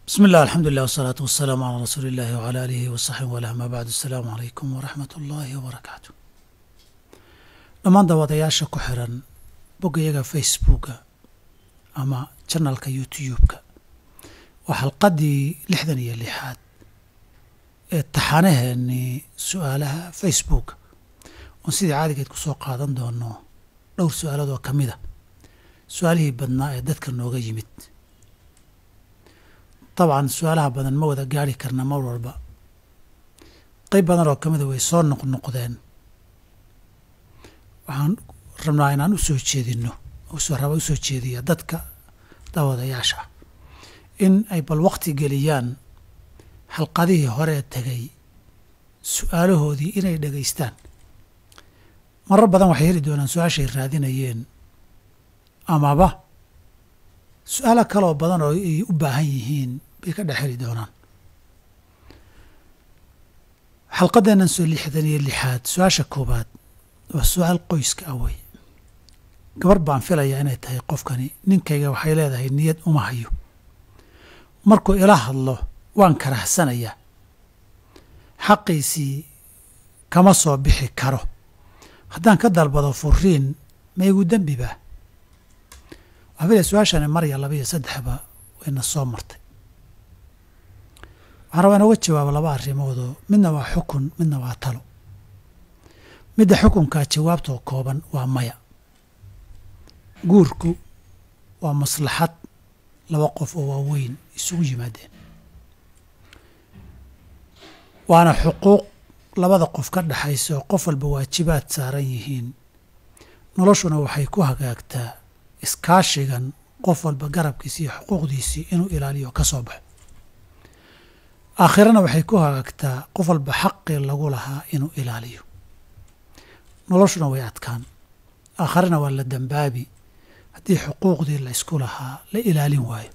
bismi illah alxamdulilah wasalaatu wasalaamu calaa rasuuli illahi wcala aalihi wasaxbihi walah amaa bacdu asalaamu calaykum waraxmat ullaahi wabarakaatu dhammaan daawadayaasha ku xiran boggayaga facebooka ama janalka youtube-ka waa xalqaddii lixdan iyo lixaad ee taxanaheennii su-aalaha facebooka oon sidii caadigeed ku soo qaadan doono dhowr su-aalood oo ka mid a su-aalihii badnaa ee dadka nooga yimid dabcan su-aalaha badan ma wada gaari karna mar walba qeyb badan oo ka mida way soo noqnoqdeen waxaan rabnaa inaan u soo jeedino raba u soo jeediya dadka daawadayaasha in ay bal wakti geliyaan xalqadihii horee tegay su-aalahoodii inay dhegaystaan marar badan waxay heli doonaan su-aashay raadinayeen amaba su-aalo kaloo badan oo ay u baahan yihiin bay ka dhex heli doonaan xalqadeennan soo lixdan iyo lixaad su-aasha koowaad waa su-aal qoyska ah wey gabar baan filayaa inay tahay qofkani ninkayga waxay leedahay niyad uma hayo markuu ila hadlo waan karahsanayaa xaqiisii kama soo bixi karo haddaan ka dalbado furiin ma igu dembi baa waxaa filaya su-aashani mar iyo laba iyo saddexba wayna soo martay waxaan rabaa inooga jawaabo laba arrimoodoo midna waa xukun midna waa talo midda xukunkaa jawaabtoo kooban waa maya guurku waa maslaxad laba qof oo waaweyn isugu yimaadeen waana xuquuq labada qof ka dhexaysa oo qof walba waajibaad saaran yihiin noloshuna waxay ku hagaagtaa iskaashigan qof walba garabkiisi iyo xuquuqdiisii inuu ilaaliyo ka soo baxo aakhirana waxay ku hagaagtaa qof walba xaqii lagu lahaa inuu ilaaliyo noloshuna way adkaan aakhirana waa la dambaabi haddii xuquuqdii la ysku lahaa la ilaalin waayo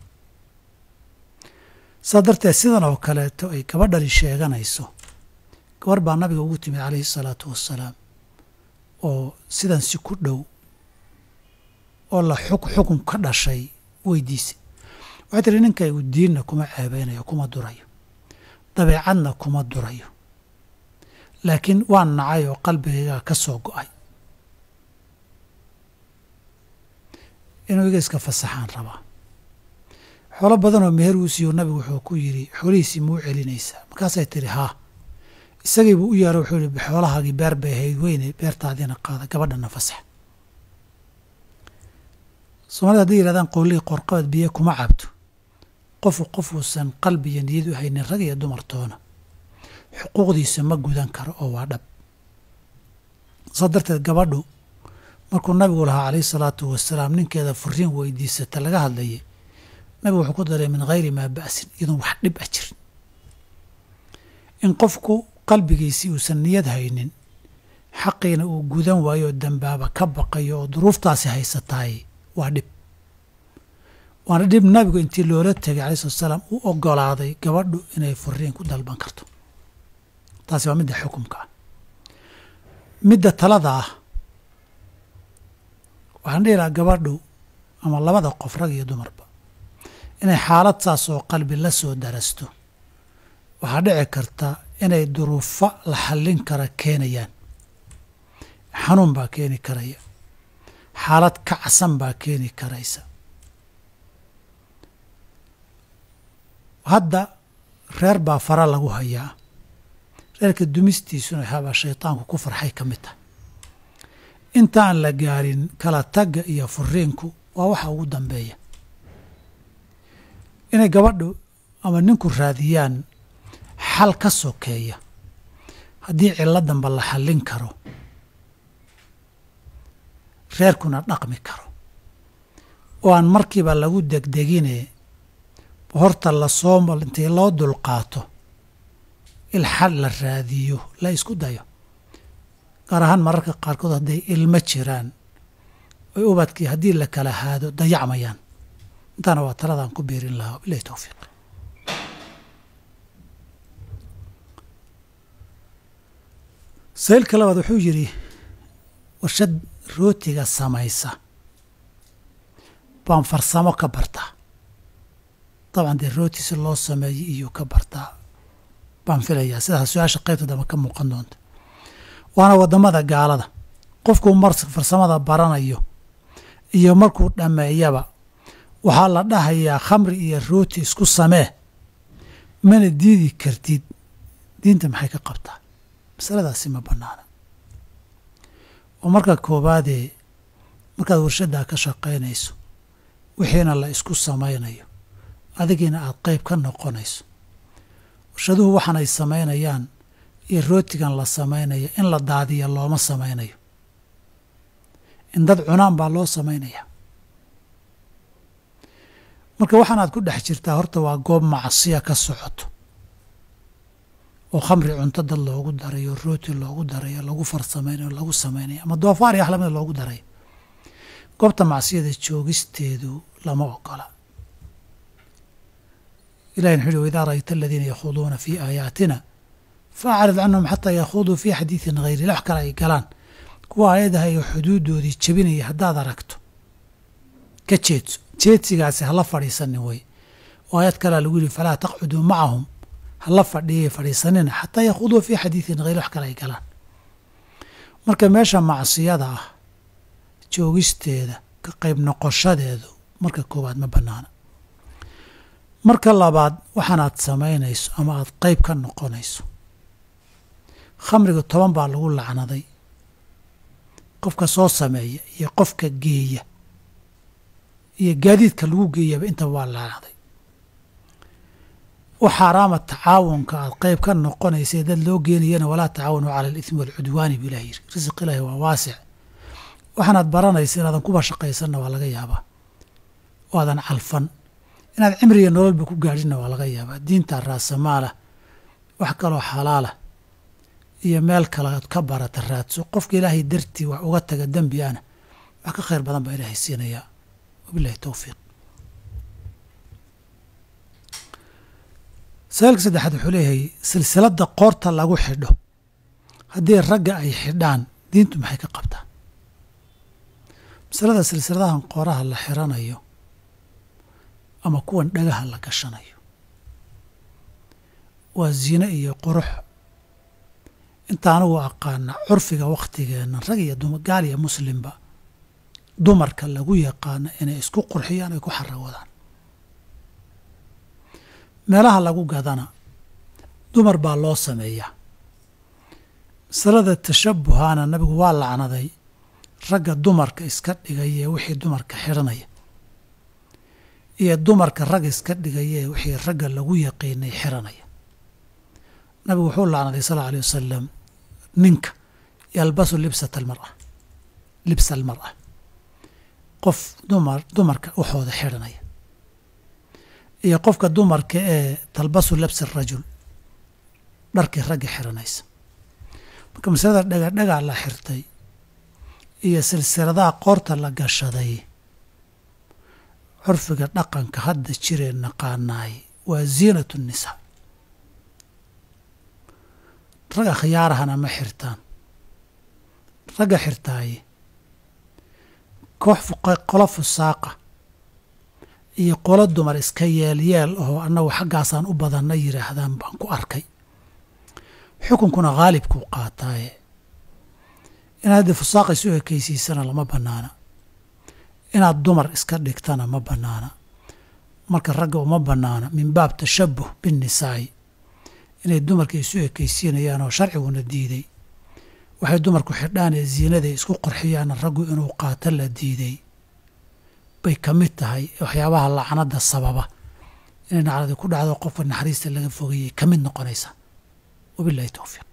saa darteed sidan oo kaleeto ay gabadhani sheeganayso gabar baa nabiga ugu timid calayhi salaatu wassalaam oo sidan si ku dhow oo la xukun ka dhashay weydiisay waxay tiri ninkaygu diinna kuma ceebeynayo kuma durayo dabeecadna kuma durayo laakiin waan nacay oo qalbigaygaa ka soo go'ay inuu iga iska fasaxaan rabaa xoolo badan oo meher uu siiyo nabigu wuxuu ku yidhi xoolihiisii muu celinaysaa markaasay tiri haa isagiibuu u yeero wuxuu yihi xoolahaagii beer bay ahayd weyne beertaadiina qaada gabadhana fasax soomaalida hadday yihahdaan qowlihii qorqabad biyo kuma cabto qofu qofuusan qalbi iyo niyad u haynin rag iyo dumartoona xuquuqdiisa ma gudan karo oo waa dhab saa darteed gabadhu markuu nabigu lahaa calayhi salaatu wasalaam ninkeeda furiin weydiisata laga hadlayay nabigu wuxuu ku daray min hayri maa ba'sin iyadoon wax dhib a jirin in qofku qalbigiisii uusan niyad haynin xaqiina uu gudan waayo oo dambaaba ka baqayo oo duruuftaasi haysataay waa dhib waana dhib nabigu intii loola tegay alai slat salaam u ogolaaday gabadhu inay furiin ku dalban karto taasi waa midda xukumka ah midda talada ah waxaan dhihi lahaa gabadhu ama labada qof rag iyo dumarba inay xaalad saas oo qalbi la soo darasto waxaa dhici karta inay duruufo la xallin kara keenayaan xanuun baa keeni karaya xaalad kacsan baa keeni karaysa hadda reer baa fara lagu hayaa reerka dumistiisuna habaa shaydaanku ku farxay ka mid tahay intaan la gaarin kala tagga iyo furiinku waa waxa ugu dambeeya inay gabadhu ama ninku raadiyaan xal ka sokeeya haddii cillo damba la xallin karo reerkuna dhaqmi karo oo aan markiiba lagu degdegine horta lasoo intay loo dulqaato il xal la raadiyo la isku dayo gaar ahaan mararka qaarkood hadday ilmo jiraan oy ubadkii haddii la kala haado dayacmayaan intaana waa taladaan ku biirin lahaa wabilahi towfiiq saylka labaad wuxuu yidhi warshad rootiga samaysa baan farsamo ka bartaa dabcan dee rooti si loo sameeyey iyuu ka bartaa baan filayaa sidaas su-aasha qaybta dambe ka muuqan doonta waana waddamada gaalada qofkuu mar farsamada baranayo iyo markuu dhammeeyaba waxaa la dhahayaa khamri iyo rooti isku samee mana diidi kartid diinta maxay ka qabtaa masaladaasi ma bannaana oo marka koowaadee markaad warshaddaa ka shaqaynayso wixiina la isku samaynayo adigiina aad qayb ka noqonayso warshaduhu waxaan ay samaynayaan iyo rootigan la samaynayo in la daadiya looma samaynayo in dad cunaan baa loo samaynayaa marka waxaan aad ku dhex jirtaa horta waa goob macsiya ka socoto oo khamri cunto dad loogu darayo rooti loogu darayo lagu farsamaynayo lagu samaynayo ama doofaar iyo axlamida loogu darayo goobta macsiyada joogisteedu lama ogola ilahi wuxuu uhi idaa ra'ayta aladiina yakhuuduuna fii aayaatina faacrid canhum xataa yakhuduu fii xadiidin hayri wax kale ay galaan kuwa aayadaha iyo xuduudoodii jebinaya haddaad aragto ka jeedso jeedsigaasi hala fadhiisanin wey oo aayad kalea lagu yihi falaa taqcuduu macahum hala fadhiyay fadhiisanina xataa yakhuduu fii xadiidin hayri wax kale ay galaan marka meesha macsiyada ah joogisteeda ka qayb noqoshadeedu marka koowaad ma bannaana marka labaad waxaanaad samaynayso ama aad qayb ka noqonayso khamriga toban baa lagu lacnaday qofka soo sameeya iyo qofka geeya iyo gaadiidka lagu geeyaba intaba waa lacnaday u xaaraama tacaawunka aad qayb ka noqonaysa dad loo geenayana walaa tacaawanu cala alithmi waalcudwaani buu ilah yiri risiq ilaahi waa waasic waxaanaad baranaysa inaadan kuba shaqaysanna waa laga yaabaa oo aadan calfan inaad cimriga nololba ku gaadhinna waa laga yaabaa diinta raasamaalah wax kaloo xalaalah iyo meel kale ood ka barata raadso qofka ilaahay dartii wax uga taga dembi ana wax ka khayr badan baa ilaahay siinayaa wabilahi towfiiq saalka saddexaad wuxuu leeyahay silsiladda qoorta lagu xidho haddii ragga ay xidhaan diintu maxay ka qabtaa masalada silsiladahan qooraha la xiranayo ama kuwan dhagaha la gashanayo waa zine iyo qurux inta anigu aqaana curfiga wakhtigeenna rag iyo gaal iyo muslimba dumarka lagu yaqaano inay isku qurxiyaan ay ku xarawadaan meelaha lagu gadana dumar baa loo sameeyaa masalada tashabuhaana nabigu waa lacnaday ragga dumarka iska dhigaya wixii dumarka xidhanaya iyo dumarka rag iska dhigaya wixii ragga lagu yaqiinay xiranaya nabigu wuxuu lacnaday sal alay wasalam ninka yalbasu libsat almara libsa almar'a qof dumar dumarka waxooda xidhanaya iyo qofka dumarka ee talbasu labsi rajul dharkii ragga xiranaysa marka masalada dhagadhagaa la xirtay iyo silsiladaha qoorta la gashaday curfiga dhaqanka hadda jiree naqaanaay waa ziinatu nisaa ragga khiyaarahana ma xirtaan ragga xirtaaye koox qolo fusaaqa iyo qolo dumar iska yeelyeel oo annagu xaggaasaan u badanna yidhaahdaan baan ku arkay xukunkuna khaalibkuu qaataaye inaad haddii fusaaqa isu ekaysiisana lama bannaana inaad dumar iska dhigtana ma bannaana marka ragga uma bannaana min baab tashabuh binnisaa'i inay dumarka isu ekaysiinayaan oo sharciguna diiday waxay dumarku xidhaan ee ziinaday isku qorxiyaana raggu inuu qaato la diiday bay ka mid tahay waxyaabaha lacnada sababa inay nacladi ku dhacdo qofka naxariista laga fogeeyey ka mid noqonaysa wabilahi towfiiq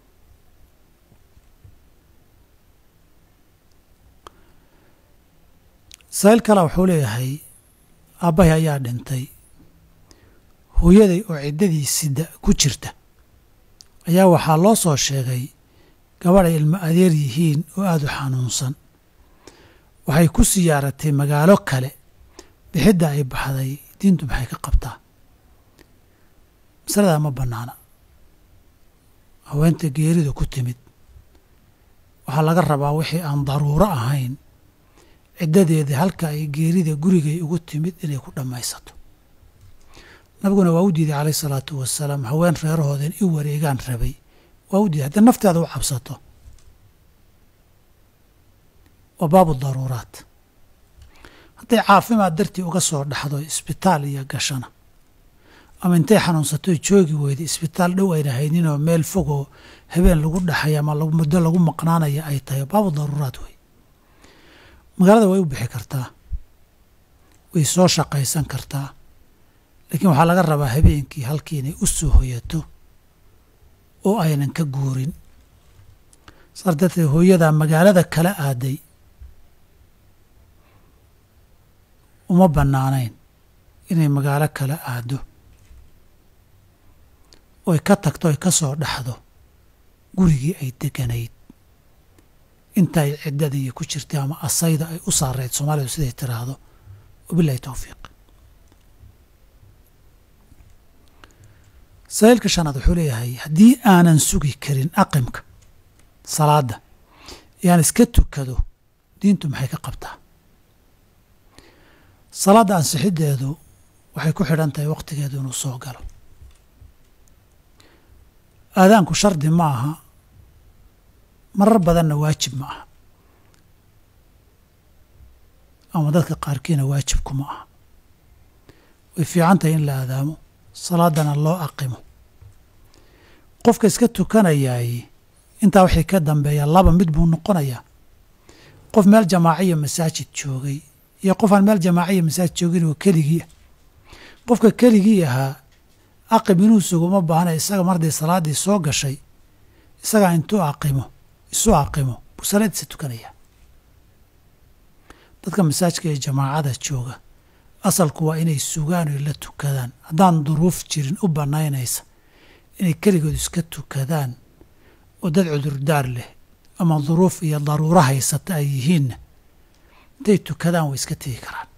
saa'il kale wuxuu leeyahay aabbahay ayaa dhintay hooyaday oo ciddadii sida ku jirta ayaa waxaa loo soo sheegay gabadhay ilmo adeer yihiin oo aada u xanuunsan waxay ku siyaaratay magaalo kale bixidda ay baxday diintu maxay ka qabtaa masaladaa ma bannaana haweenta geerida ku timid waxaa laga rabaa wixii aan daruuro ahayn ciddadeeda halka ay geerida gurigay ugu timid inay ku dhammaysato nabiguna waa u diiday calayh isalaatu wasalaam haween reerahooda in i wareegaan rabay waa u diiday haddii nafteeda u cabsato waa baabu daruuraat hadday caafimaad dartii uga soo dhaxdo isbitaal iyo gashana ama intay xanuunsato joogi weyda isbitaal dhow ayna hayninoo meel fogoo habeen lagu dhaxaya ama muddo lagu maqnaanaya ay tahay baabu daruuraat wey magaalada way u bixi kartaa way soo shaqaysan kartaa laakiin waxaa laga rabaa habeenkii halkii inay u soo hoyato oo aynan ka guurin saas darteed hooyadaa magaalada kala aaday uma bannaanayn inay magaalo kala aado oy ka tagto oy ka soo dhaxdo gurigii ay deganayd inta ay ciddadii ku jirtay ama asayda ay u saarayd soomaalidu siday tiraahdo wabilahi towfiiq sahiilka shanaad wuxuu leeyahay haddii aanan sugi karin aqimka salaadda yaan iska tukado diintu maxay ka qabtaa salaadda ansixiddeedu waxay ku xidhan tahay wakhtigeedu inuu soo galo aadaanku shardi ma aha marar badanna waajib ma aha ama dadka qaarkiina waajibku ma aha way fiican tahay in la aadaamo salaadana loo aqimo qofka iska tukanayaay intaa wixii ka dambeeya laba mid buu noqonayaa qof meel jamaaciya masaajid joogay iyo qof aan meel jamaaciya masaajid joogin oo keligii ah qofka keligii ahaa aqim inuu suguma baahna isaga marday salaaddii soo gashay isagaa intuu aqimo isu aqimo buu salaadiisa tukanayaa dadka masaajidka ee jamaacada jooga asalku waa inay sugaan oy la tukadaan haddaan duruuf jirin u bannaynaysa inay keligood iska tukadaan oo dad cudurdaar leh ama duruuf iyo daruuro haysata ay yihiinna hadday tukadaan way iska tegi karaan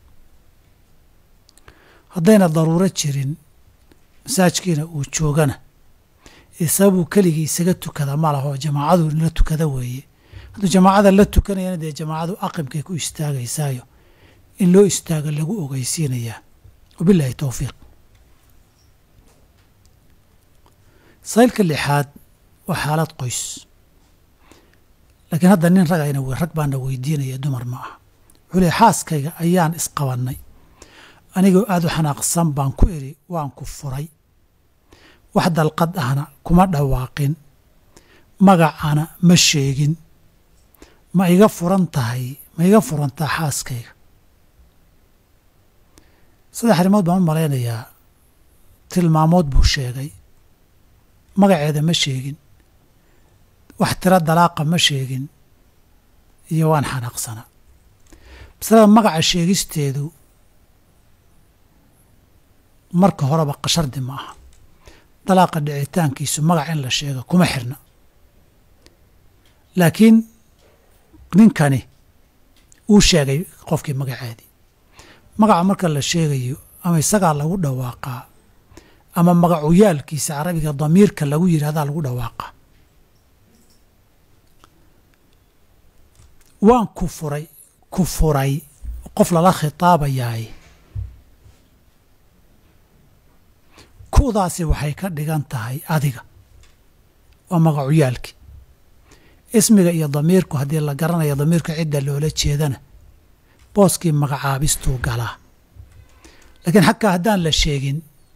haddayna daruuro jirin masaajkiina uu joogana ee sababuu keligii isaga tukada ma laho jamaacadu la tukada weeye hadduu jamaacada la tukanayana dee jamaacadu aqimkay ku istaagaysaayo in loo istaago lagu ogeysiinayaa wabilaahi towfiiq saylka lixaad waa xaalad qoys laakiin hadda nin rag ayna rag baana weydiinaya dumar ma aha wuxuu leey xaaskayga ayaan isqabannay anigoo aada u xanaaqsan baan ku idhi waan ku furay wax dalqad ahna kuma dhawaaqin magacana ma sheegin ma iga furan tahay ma iga furantaa xaaskayga saddex arrimood baan u malaynayaa tilmaamood buu sheegay magaceeda ma sheegin wax tiro dalaaqa ma sheegin iyo waan xanaaqsanaa masalada magaca sheegisteedu marka horeba qashardi ma aha dalaaqa dhicitaankiisu magac in la sheega kuma xirna laakiin ninkani uu sheegay qofkii magaceedii magaca marka la sheegayo ama isagaa lagu dhawaaqaa ama magacuyaalkiisa carabiga damiirka lagu yidhahdaa lagu dhawaaqaa waan ku furay ku furay qof lala khitaabayaay kudaasi waxay ka dhigan tahay adiga waa magacuyaalkii ismiga iyo damiirku haddii la garanayo damiirka cidda loola jeedana booskii magacaabistuu galaa laakiin xagkaa haddaan la sheegin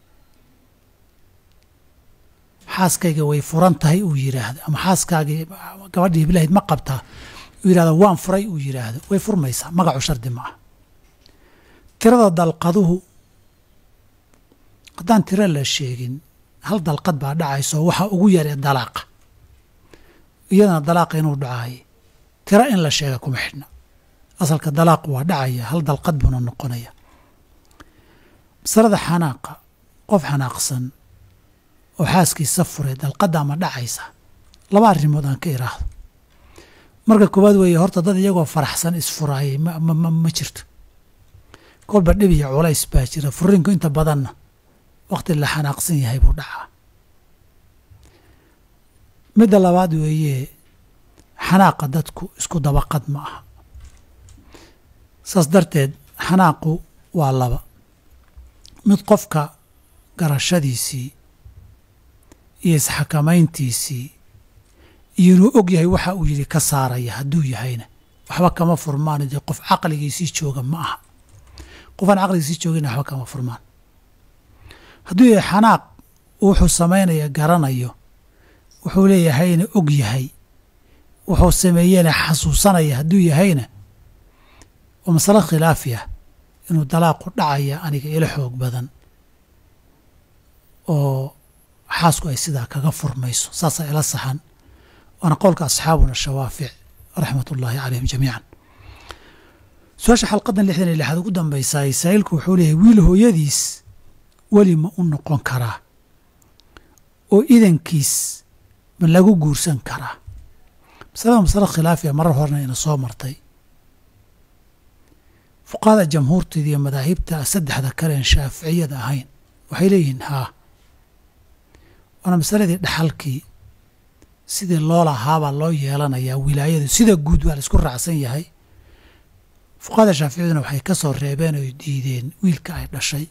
xaaskayga way furan tahay uu yidhaahdo ama xaaskaagii gabadhii hiblahyd ma qabtaa uu yidhahdo waan furay uu yidhaahdo way furmaysaa magacu shardi ma ah tirada dalqaduhu haddaan tiro la sheegin hal dalqad baa dhacayso waxa ugu yaree dalaaqa iyadana dalaaqa inuu dhacaay tiro in la sheega kuma xidhna asalka dalaaqu waa dhacaya hal dalqad buuna noqonaya masalada xanaaqa qof xanaaqsan oo xaaskiisa furay dalqadda ma dhacaysa laba arrimood aan ka iraahdo marka koowaad weeye horta dad iyagoo faraxsan isfuraayay ma jirto kolba dhib iyo culays baa jira furinku inta badanna wakhti la xanaaqsan yahay buu dhacaa midda labaad weeye xanaaqa dadku isku dabaqad ma aha saas darteed xanaaqu waa laba mid qofka garashadiisii iyo isxakamayntiisii iyo inuu og yahay waxa uu yidhi ka saaraya hadduu yahayna waxba kama furmaan dee qof caqligiisii jooga ma aha qofaan caqligiisii joogina waxba kama furmaan hadduu yahay xanaaq wuxuu samaynaya garanayo wuxuu leeyahayna og yahay wuxuu sameeyena xasuusanaya hadduu yahayna waa masalo khilaafi ah inuu dalaaqu dhacaya aniga ila xoog badan oo xaasku ay sidaa kaga furmayso saasaa ila saxan waana qowlka asxaabuna shawaafic raxmat ullaahi calayhim jamiican su-aasha xalqadan lixdan iyo lixaad ugu dambaysaa saa'ilku wuxuu leeyahay wiil hooyadiis weli ma u noqon karaa oo idankiis ma lagu guursan karaa masalada masalo khilaafiya marar horena ina soo martay fuqahada jamhuurteeda iyo madaahibta saddexda kaleen shaaficiyada ahayn waxay leeyihiin haa waana masaladii dhaxalkii sidii loo lahaabaa loo yeelanayaa wilaayadu sida guud waa la isku raacsan yahay fuqahada shaaficiyaduna waxay ka soo reebeen oy diideen wiilka ay dhashay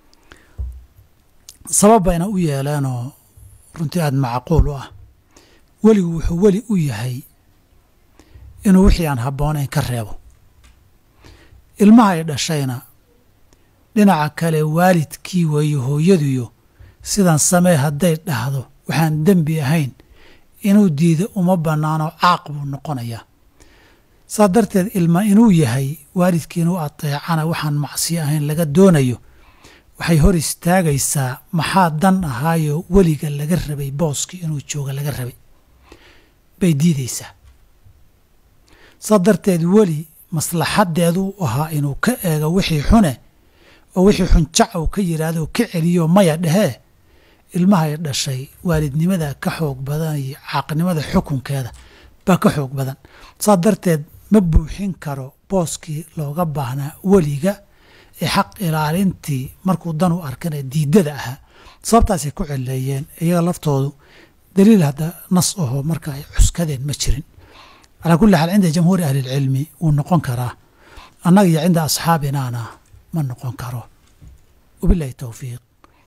sabab bayna u yeeleenoo runtii aada macquul u ah weligu wuxuu weli u yahay inuu wixii aan habboonayn ka reebo ilmaha ay dhashayna dhinaca kale waalidkii weeye hooyaduyo sidan samee hadday dhahdo waxaan dembi ahayn inuu diido uma bannaano caaq buu noqonayaa saa darteed ilma inuu yahay waalidkii inuu ateecana waxaan macsiyo ahayn laga doonayo waxay hor istaagaysaa maxaa dan ahaayo weliga laga rabay booskii inuu jooga laga rabay bay diidaysaa saa darteed weli maslaxadeedu u ahaa inuu ka eego wixii xune oo wixii xunjac uu ka yidhaahdo ka celiyo maya dhehee ilmahay dhashay waalidnimada ka xoog badan iyo caaqnimada xukunkeeda baa ka xoog badan saa darteed ma buuxin karo booskii looga baahnaa weliga ee xaq ilaalintii markuu dan u arkana diidada ahaa sababtaasay ku celeeyeen iyaga laftoodu daliil hadda nas aho marka ay cuskadeen ma jirin calaa kulli xaal cinda jamhuuri ahli ilcilmi wuu noqon karaa annaga iyo cinda asxaabinaana ma noqon karo wabilahi towfiiq